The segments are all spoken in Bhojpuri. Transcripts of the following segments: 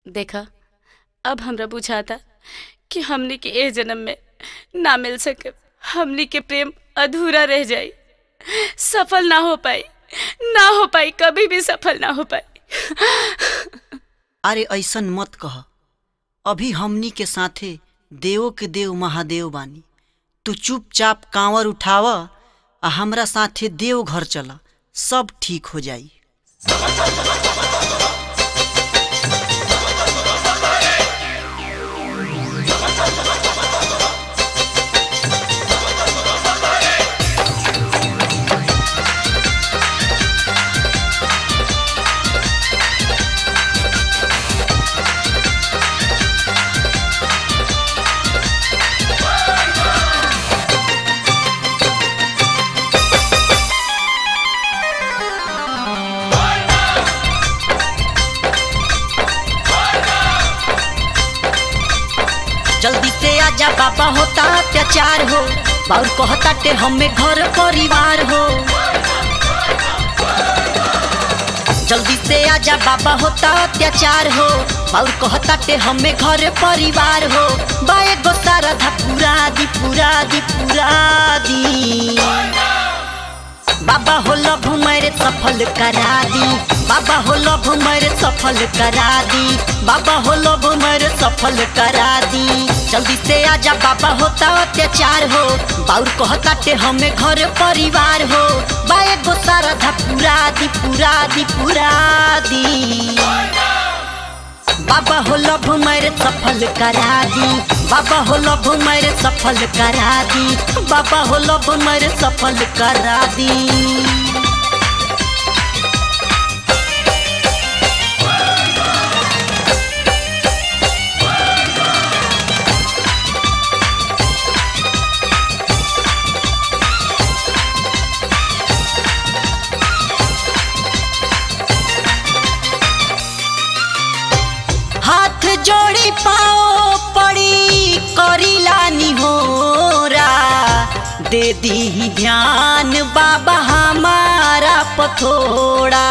देखा अब हमरा बुझाता कि हमनी के ए जन्म में ना मिल सके हमनी के प्रेम अधूरा रह जाई सफल ना हो पाई ना हो पाई कभी भी सफल ना हो पाई अरे ऐसन मत कह अभी हमनी के साथे देवो के देव महादेव बानी तू चुपचाप कांवर उठाव आ हमरा साथे देव घर चला सब ठीक हो जाई जल्दी से आजा बाबा होता अत्याचार हो बाउर कहता टे हमें घर परिवार हो जल्दी से आजा बाबा होता अत्याचार हो बाउर कहता टे हमें घर परिवार हो बाए गो सारा धा पूरा दी पूरा दी पूरा दी बाबा हो लभ मेरे सफल करा दी बाबा हो लभ मेरे सफल करा दी बाबा हो लभ मेरे सफल करा दी जल्दी से आजा बाबा होता अत्याचार हो बाउर कहता टे हमें घर परिवार हो बाए गो सारा धा पूरा दी पूरा दी पूरा दी बाबा हो लभ मेरे सफल करा दी बाबा हो लभ मेरे सफल करा दी बाबा हो लभ मेरे सफल करा दी हाथ जोड़ी पाओ पड़ी करीला निहोरा दे दी ध्यान बाबा हमारा पथोड़ा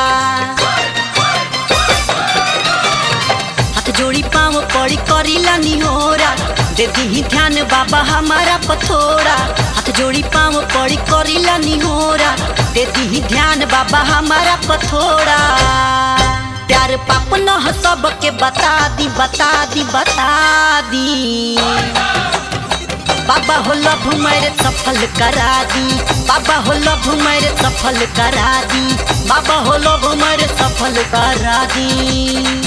हाथ जोड़ी पाओ पड़ी करीला निहोरा दे दी ध्यान बाबा हमारा पथोड़ा हाथ जोड़ी पाओ पड़ी करीला निहोरा दे दी ध्यान बाबा हमारा पथोड़ा प्यार पाप न ह सबके बता दी बता दी बता दी बाबा हो लभ मेरे सफल करा दी बाबा हो लभ मेरे सफल करा दी बाबा हो लभ मेरे सफल करा दी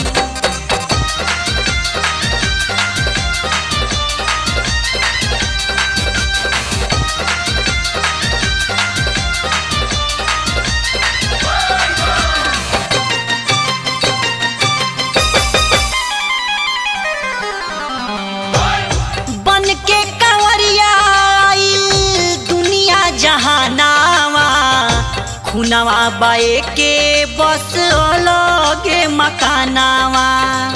बन के कंवरिया आइल दुनिया जहानावा खुनवा बाए के बस अलगे मकानावा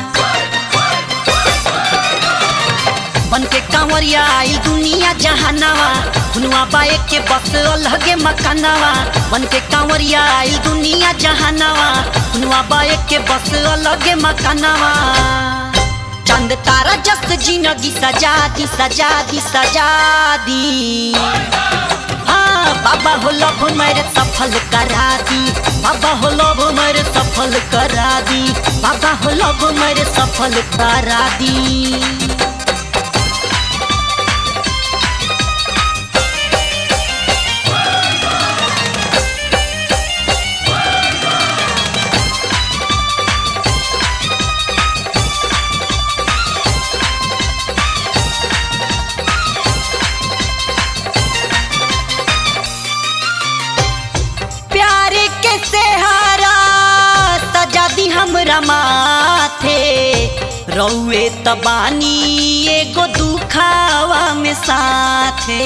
बन के कंवरिया आइल दुनिया जहानावा खुनवा बाए के बस अलगे मकानावा बन के कंवरिया आइल दुनिया जहानावा खुनवा बाए के बस अलगे मकानावा चंद तारा जस्त जिंदगी सजा दी सजा दी सजा दी हाँ बाबा हो लभ मेरे सफल करा दी बाबा हो लभ मेरे सफल करा दी बाबा हो लभ मेरे सफल करा दी प्यार के सेहारा सजा दी हमरा माथे रौए तबानी एगो दुखावा में साथे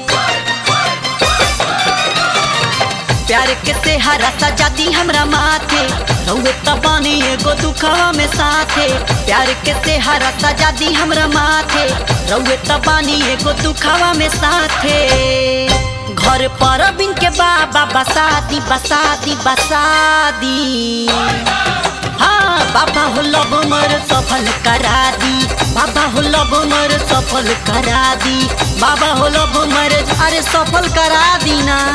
प्यार के सेहारा सजा दी हमरा माथे रौए तबानी एगो दुखावा में साथे प्यार के सेहारा सजा दी हमरा माथे रौए तबानी एगो दुखावा में साथे घर पर बिन के बाबा बसादी बसादी बसादी हाँ बाबा हो लब मर सफल करा दी बाबा हो लब मर सफल करा दी बाबा हो लब मर अरे सफल करा दी ना